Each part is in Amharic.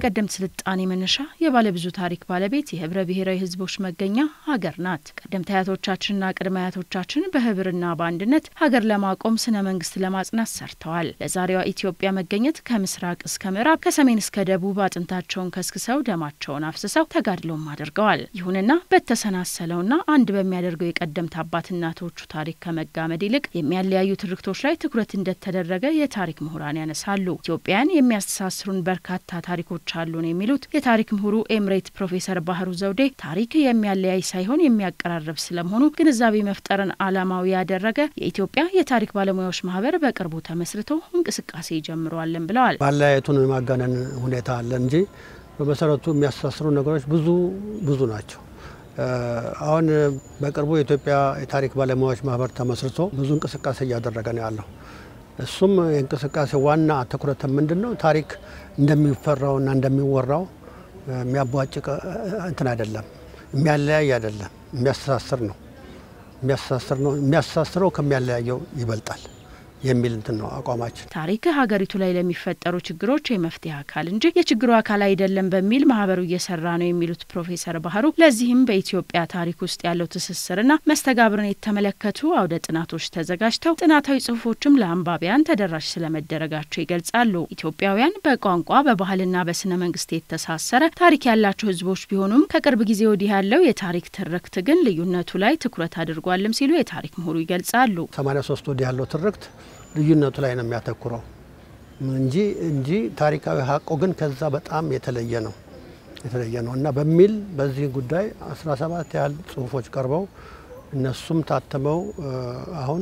የቀደምት ስልጣኔ መነሻ የባለብዙ ታሪክ ባለቤት የህብረ ብሔራዊ ህዝቦች መገኛ ሀገር ናት። ቀደምት አያቶቻችንና ቅድመ አያቶቻችን በህብርና በአንድነት ሀገር ለማቆም ስነ መንግስት ለማጽናት ሰርተዋል። ለዛሬዋ ኢትዮጵያ መገኘት ከምስራቅ እስከ ምዕራብ ከሰሜን እስከ ደቡብ አጥንታቸውን ከስክሰው ደማቸውን አፍስሰው ተጋድሎም አድርገዋል። ይሁንና በተሰናሰለውና አንድ በሚያደርገው የቀደምት አባት እናቶቹ ታሪክ ከመጋመድ ይልቅ የሚያለያዩ ትርክቶች ላይ ትኩረት እንደተደረገ የታሪክ ምሁራን ያነሳሉ። ኢትዮጵያን የሚያስተሳስሩን በርካታ ታሪኮች አሉን የሚሉት የታሪክ ምሁሩ ኤምሬት ፕሮፌሰር ባህሩ ዘውዴ ታሪክ የሚያለያይ ሳይሆን የሚያቀራርብ ስለመሆኑ ግንዛቤ መፍጠርን ዓላማው ያደረገ የኢትዮጵያ የታሪክ ባለሙያዎች ማህበር በቅርቡ ተመስርቶ እንቅስቃሴ ጀምረዋለን ብለዋል። ማለያየቱን የማጋነን ሁኔታ አለ እንጂ በመሰረቱ የሚያስተሳስሩ ነገሮች ብዙ ብዙ ናቸው። አሁን በቅርቡ የኢትዮጵያ የታሪክ ባለሙያዎች ማህበር ተመስርቶ ብዙ እንቅስቃሴ እያደረገ ነው ያለው። እሱም የእንቅስቃሴ ዋና ትኩረት ምንድን ነው? ታሪክ እንደሚፈራውና እንደሚወራው የሚያቧጭቅ እንትን አይደለም፣ የሚያለያይ አይደለም፣ የሚያስተሳስር ነው። የሚያስተሳስር ነው። የሚያስተሳስረው ከሚያለያየው ይበልጣል የሚል እንትን ነው አቋማችን። ታሪክ ሀገሪቱ ላይ ለሚፈጠሩ ችግሮች የመፍትሄ አካል እንጂ የችግሩ አካል አይደለም በሚል ማህበሩ እየሰራ ነው የሚሉት ፕሮፌሰር ባህሩ ለዚህም በኢትዮጵያ ታሪክ ውስጥ ያለው ትስስርና መስተጋብርን የተመለከቱ አውደ ጥናቶች ተዘጋጅተው ጥናታዊ ጽሁፎችም ለአንባቢያን ተደራሽ ስለመደረጋቸው ይገልጻሉ። ኢትዮጵያውያን በቋንቋ በባህልና በስነ መንግስት የተሳሰረ ታሪክ ያላቸው ህዝቦች ቢሆኑም ከቅርብ ጊዜ ወዲህ ያለው የታሪክ ትርክት ግን ልዩነቱ ላይ ትኩረት አድርጓልም ሲሉ የታሪክ ምሁሩ ይገልጻሉ። 83 ወዲህ ያለው ትርክት ልዩነቱ ላይ ነው የሚያተኩረው እንጂ እንጂ ታሪካዊ ሀቆ ግን ከዛ በጣም የተለየ ነው የተለየ ነው እና በሚል በዚህ ጉዳይ 17 ያህል ጽሁፎች ቀርበው እነሱም ታትመው አሁን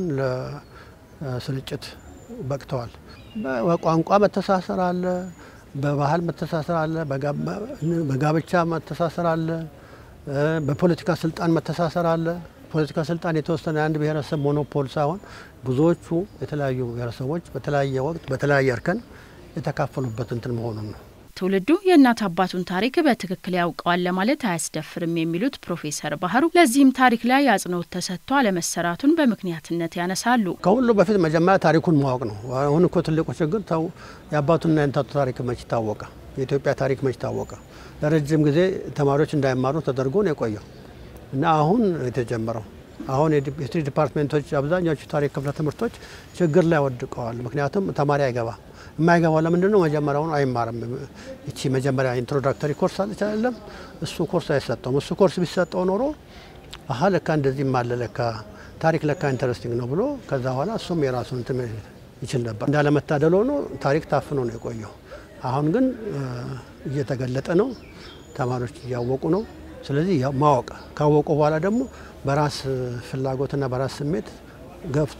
ለስርጭት በቅተዋል። በቋንቋ መተሳሰር አለ፣ በባህል መተሳሰር አለ፣ በጋብቻ መተሳሰር አለ፣ በፖለቲካ ስልጣን መተሳሰር አለ። ፖለቲካ ስልጣን የተወሰነ የአንድ ብሔረሰብ ሞኖፖል ሳይሆን ብዙዎቹ የተለያዩ ብሔረሰቦች በተለያየ ወቅት በተለያየ እርከን የተካፈሉበት እንትን መሆኑን ነው። ትውልዱ የእናት አባቱን ታሪክ በትክክል ያውቀዋል ለማለት አያስደፍርም የሚሉት ፕሮፌሰር ባህሩ ለዚህም ታሪክ ላይ አጽንኦት ተሰጥቶ አለመሰራቱን በምክንያትነት ያነሳሉ። ከሁሉ በፊት መጀመሪያ ታሪኩን ማወቅ ነው። አሁን እኮ ትልቁ ችግር ተው የአባቱና የእናቱ ታሪክ መች ታወቀ? የኢትዮጵያ ታሪክ መች ታወቀ? ለረጅም ጊዜ ተማሪዎች እንዳይማሩ ተደርጎ ነው የቆየው እና አሁን የተጀመረው አሁን የሂስትሪ ዲፓርትሜንቶች አብዛኛዎቹ ታሪክ ክፍለ ትምህርቶች ችግር ላይ ወድቀዋል። ምክንያቱም ተማሪ አይገባ የማይገባው ለምንድን ነው? መጀመሪያውን አይማርም። ይቺ መጀመሪያ ኢንትሮዳክተሪ ኮርስ አለች አይደለም? እሱ ኮርስ አይሰጠውም። እሱ ኮርስ ቢሰጠው ኖሮ አሀ ለካ እንደዚህም አለ ለካ ታሪክ ለካ ኢንተረስቲንግ ነው ብሎ ከዛ በኋላ እሱም የራሱን እንትን ይችል ነበር። እንዳለመታደል ሆኖ ታሪክ ታፍኖ ነው የቆየው። አሁን ግን እየተገለጠ ነው። ተማሪዎች እያወቁ ነው። ስለዚህ ማወቅ ካወቁ በኋላ ደግሞ በራስ ፍላጎትና በራስ ስሜት ገፍቶ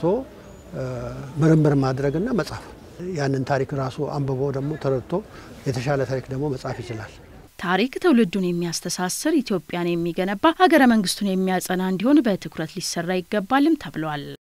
ምርምር ማድረግና መጻፍ ያንን ታሪክ ራሱ አንብቦ ደግሞ ተረድቶ የተሻለ ታሪክ ደግሞ መጻፍ ይችላል። ታሪክ ትውልዱን የሚያስተሳስር ኢትዮጵያን የሚገነባ ሀገረ መንግስቱን የሚያጸና እንዲሆን በትኩረት ሊሰራ ይገባልም ተብሏል።